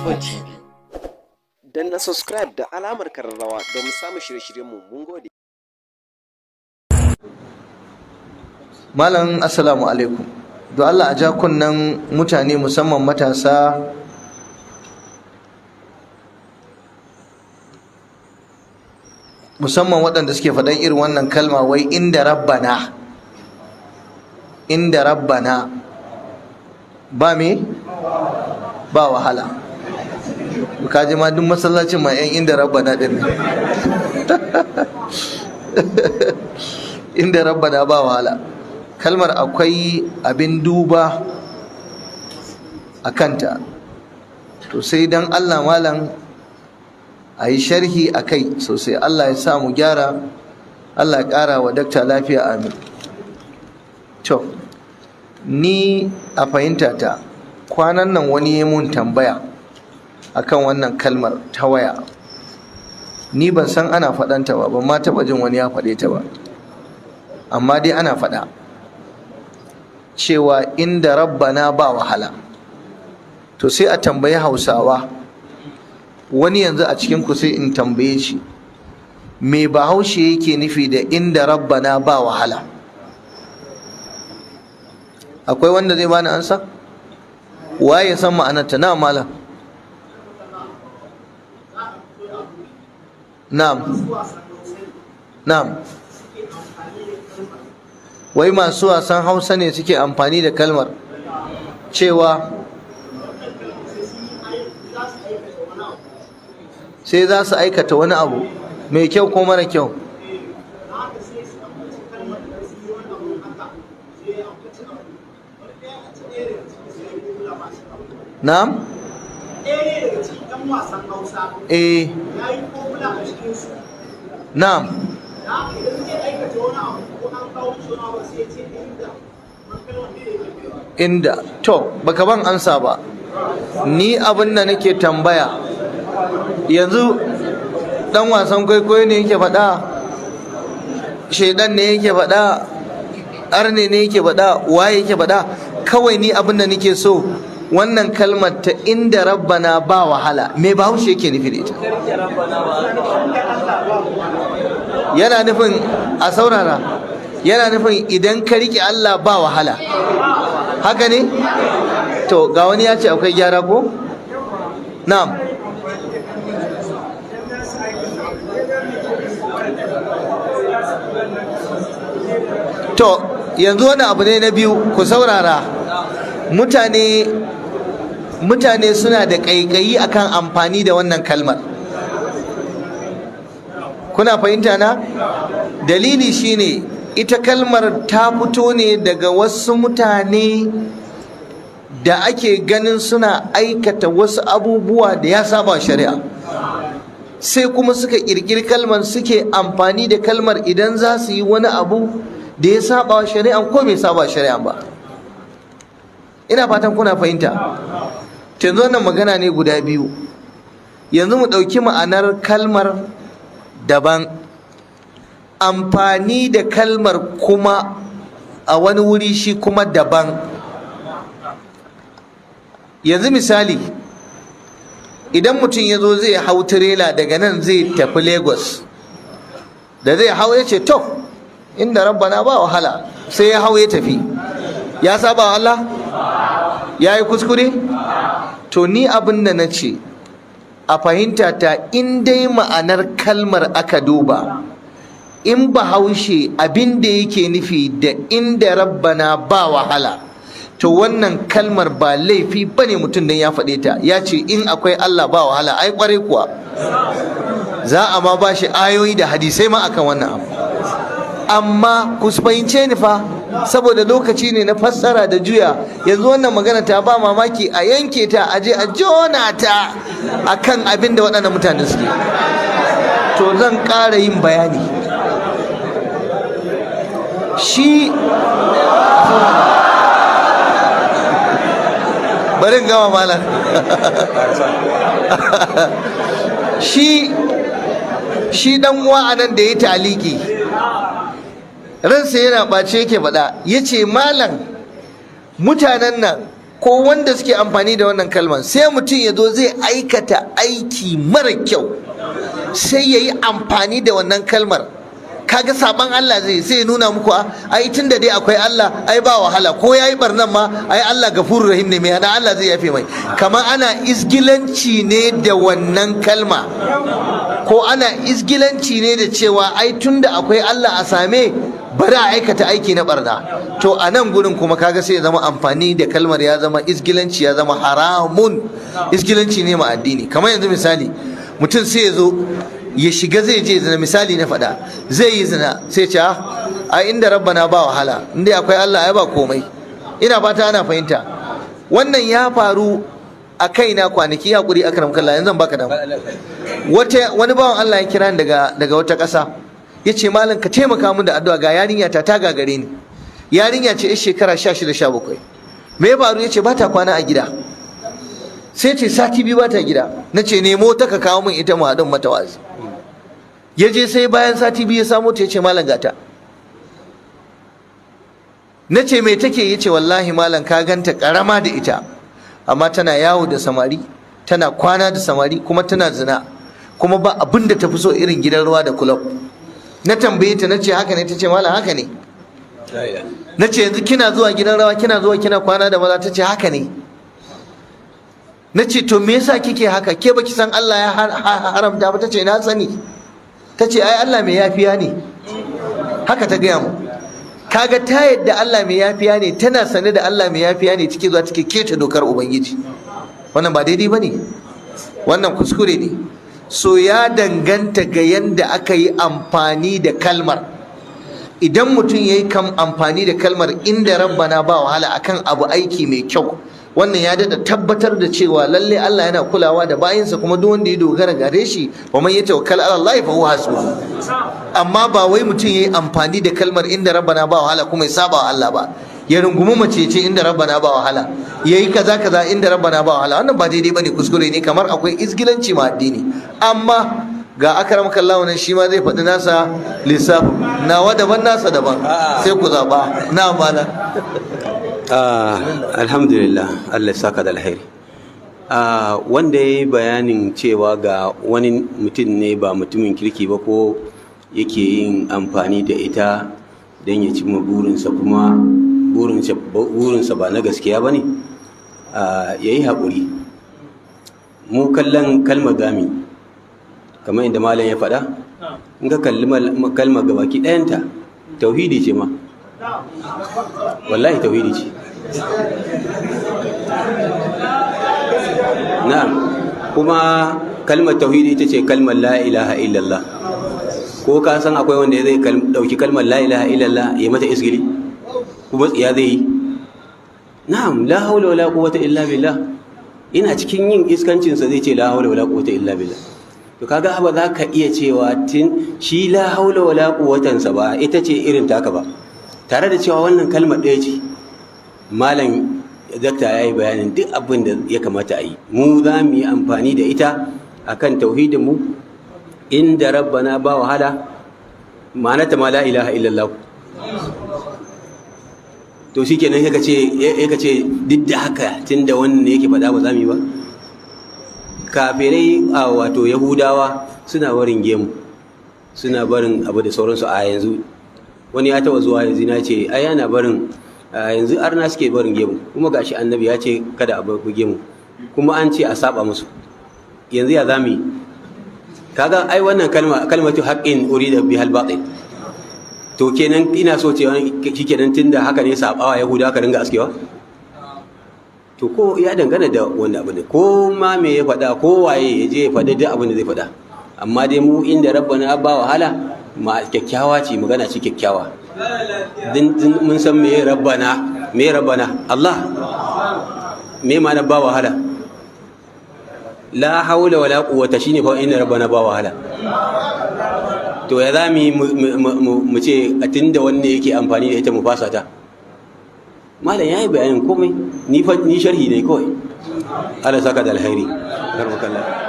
Arewa TV. Dan na subscribe da alamar kararrawa domin samun shirye-shiryenmu mun gode. Malam assalamu alaikum. Do Allah a ja kunnen mutane musamman matasa musamman waɗanda suke faɗan irin wannan kalma wai inda rabbana inda rabbana ba me ba wahala ka ji ma duk masallacin ma yan inda rabbana din ne inda rabbana ba wahala kalmar akwai abin duba a kanta to sai dan Allah malam a yi sharhi a kai sosai Allah ya sa mu gyara Allah ya ƙara wa dakta lafiya amin to ni a fahimta ta kwanan nan wani ya mun tambaya akan wannan kalmar ta waya ni ban san ana faɗanta ba ban ma taɓa jin wani ya faɗe ta ba amma dai ana faɗa cewa inda rabbana ba wahala to sai a tambayi hausawa wani yanzu a cikin ku sai in tambaye shi me bahaushe yake nufi da inda rabbana ba wahala akwai wanda zai bani ansa waye san ma'anarta na malam na'am na'am wai masu wasan hausa ne suke amfani da kalmar cewa sai za su aikata wani abu mai kyau ko mara kyau na'am eh na'am inda to baka ban ansa ba ni abin da nake tambaya yanzu dan wasan kwaikwayo ne yake faɗa shaidan ne yake faɗa arne ne yake faɗa waye yake faɗa kawai ni abin da nake so wannan kalmar ta inda rabbana ba wahala me bahaushe yake nufi da ita yana nufin a saurara yana nufin idan ka riƙe Allah ba wahala haka ne to ga wani ya ce akwai gyara ko na'am to yanzu wani abu ne na biyu ku saurara mutane mutane suna da ƙaiƙayi akan amfani da wannan kalmar kuna fahimta na dalili shine ita kalmar ta fito ne daga wasu mutane da ake ganin suna aikata wasu abubuwa da ya saba shari'a sai kuma suka ƙirƙiri kalmar suke amfani da kalmar idan za su yi wani abu da ya saba shari'a ko bai saba shari'a ba ina fatan kuna fahimta yanzu wannan magana ne guda biyu yanzu mu ɗauki ma'anar kalmar daban amfani da kalmar kuma a wani wuri shi kuma daban yanzu misali idan mutum ya zo zai hau tirela daga nan zai tafi lagos da zai hau ya ce to inda rabbana ba wahala sai ya hau ya tafi ya saba Allah ya yi kuskure to ni abin da na ce a fahimta ta in dai ma'anar kalmar aka duba in bahaushe abin da yake nufi da inda rabbana ba wahala to wannan kalmar ba laifi bane mutum dan ya faɗe ta ya ce in akwai Allah ba wahala ai kwarai kuwa za a ma ba shi ayoyi da hadisai ma akan wannan abu amma ku fahimce ni fa saboda lokaci ne na fassara da juya yanzu wannan magana ta ba mamaki a yanke ta a je a jona ta akan abin da waɗannan mutane suke to zan ƙara yin bayani shi bari gama malam shi shi dan uwa anan da ya taliki ransa yana ɓace yake faɗa ya ce malam mutanen nan ko wanda suke amfani da wannan kalmar sai mutum ya zo zai aikata aiki mara kyau sai ya yi amfani da wannan kalmar kaga saban Allah zai sai ya nuna muku ai tun da dai akwai Allah ai ba wahala ko ya yi barnan ma ai Allah gafurur rahim ne mai hana Allah zai yafe mai kamar ana isgilanci ne da wannan kalma ko ana isgilanci ne da cewa ai tun da akwai Allah a same bari a aikata aiki na barna to a nan gurin kuma kaga sai ya zama amfani da kalmar ya zama isgilanci ya zama haramun isgilanci ne ma addini kamar yanzu misali mutum sai ya zo ya shiga zai je zina misali na faɗa zai yi zina sai ce a inda rabbana ba wahala inda akwai Allah ya ba komai ina fata ana fahimta wannan ya faru a kaina kwanaki hakuri akram kallah yanzu zan baka da wata wani bawan Allah ya kira daga daga wata ƙasa ya ce malam ka taimaka min da addu'a ga yarinya ta ta gagare ni yarinya ce yar shekara 16 17 me ya faru ya ce ba ta kwana a gida sai ce sati biyu ba ta gida na ce nemo ta ka kawo min ita mu haɗin mata wazi ya je sai bayan sati biyu ya samo ta ya ce malam gata na ce mai take ya ce wallahi malam ka ganta karama da ita amma tana yawo da samari tana kwana da samari kuma tana zina kuma ba abin da ta fi so irin gidan ruwa da kulob na tambaye ta na ce haka ne ta ce malam haka ne na ce yanzu kina zuwa gidan rawa kina zuwa kina kwana da maza ta ce haka ne na ce to me yasa kike haka ke baki san Allah ya haramta ba ta ce na sani ta ce ai Allah mai yafiya ne haka ta gaya mu kaga ta yadda Allah mai yafiya ne tana sane da Allah mai yafiya ne take zuwa take keta dokar ubangiji wannan ba daidai bane wannan kuskure ne so ya danganta ga yanda aka yi amfani da kalmar idan mutum ya yi amfani da kalmar inda rabbana ba wahala akan abu aiki mai kyau wannan ya dada tabbatar da cewa lalle Allah yana kulawa da bayinsa kuma duk wanda ya dogara gare shi wa man yatawakkal ala Allah fa huwa hasbuh amma ba wai mutum yayi amfani da kalmar inda rabbana ba wahala kuma ya saba wa Allah ba ya rungumi mace ce inda rabbana ba wahala yayi kaza kaza inda rabbana ba wahala wannan ba daidai bane kuskure ne kamar akwai izgilanci ma addini amma ga akram kallahu nan shi ma zai faɗi nasa lissafi nawa daban nasa daban sai ku zaba na mala alhamdulillah Allah ya saka da alheri wanda ya yi bayanin cewa ga wani mutum ne ba mutumin kirki ba ko yake yin amfani da ita don ya cimma burinsa kuma burinsa ba na gaskiya ba ne ya yi haƙuri mu kallon kalmar gami kamar inda malam ya faɗa in ka kalli kalmar gabaki ɗayanta tauhidi ce ma wallahi tauhidi ce na'am kuma kalmar tauhidi ita ce kalmar la ilaha illallah ko ka san akwai wanda zai dauki kalmar la ilaha illallah ya mata isgili kuma tsiya zai yi na'am la haula wala quwwata illa billah ina cikin yin iskancin sa zai ce la haula wala quwwata illa billah to kaga ba za ka iya cewa tin shi la haula wala quwwatan sa ba ita ce irin taka ba tare da cewa wannan kalmar ɗaya ce malam dakta ya yi bayanin duk abin da ya kamata a yi mu za mu yi amfani da ita akan tauhidinmu inda rabbana ba wahala ma'anata ma la ilaha illallah to shi kenan ya ce duk da haka tun da wannan ne yake faɗa ba za mu yi ba kafirai a wato yahudawa suna barin gemu suna barin abu da sauransu a yanzu wani ya taba zuwa yanzu na ce ai yana barin yanzu arna suke barin gemu kuma gashi annabi ya ce kada a bar gemu kuma an ce a saba musu yanzu ya zami kaga ai wannan kalma kalmatu haqqin urida bihal batil to kenan ina so ce shikenan tunda haka ne sabawa yahuda ka ringa askewa to ko ya dangana da wanda abu ne ko ma me ya faɗa ko waye ya je ya faɗi duk abin da zai faɗa amma dai mu inda rabbana ba wahala ma kyakkyawa ce magana ce kyakkyawa mun san me rabbana me rabbana Allah me ma na ba wahala la haula wala quwwata shine fa inna rabbana ba wahala to ya zami mu ce a tunda wanne yake amfani da ita mu fasa ta malam yayi bayanin komai ni ni sharhi ne kawai Allah saka da alheri karmakallah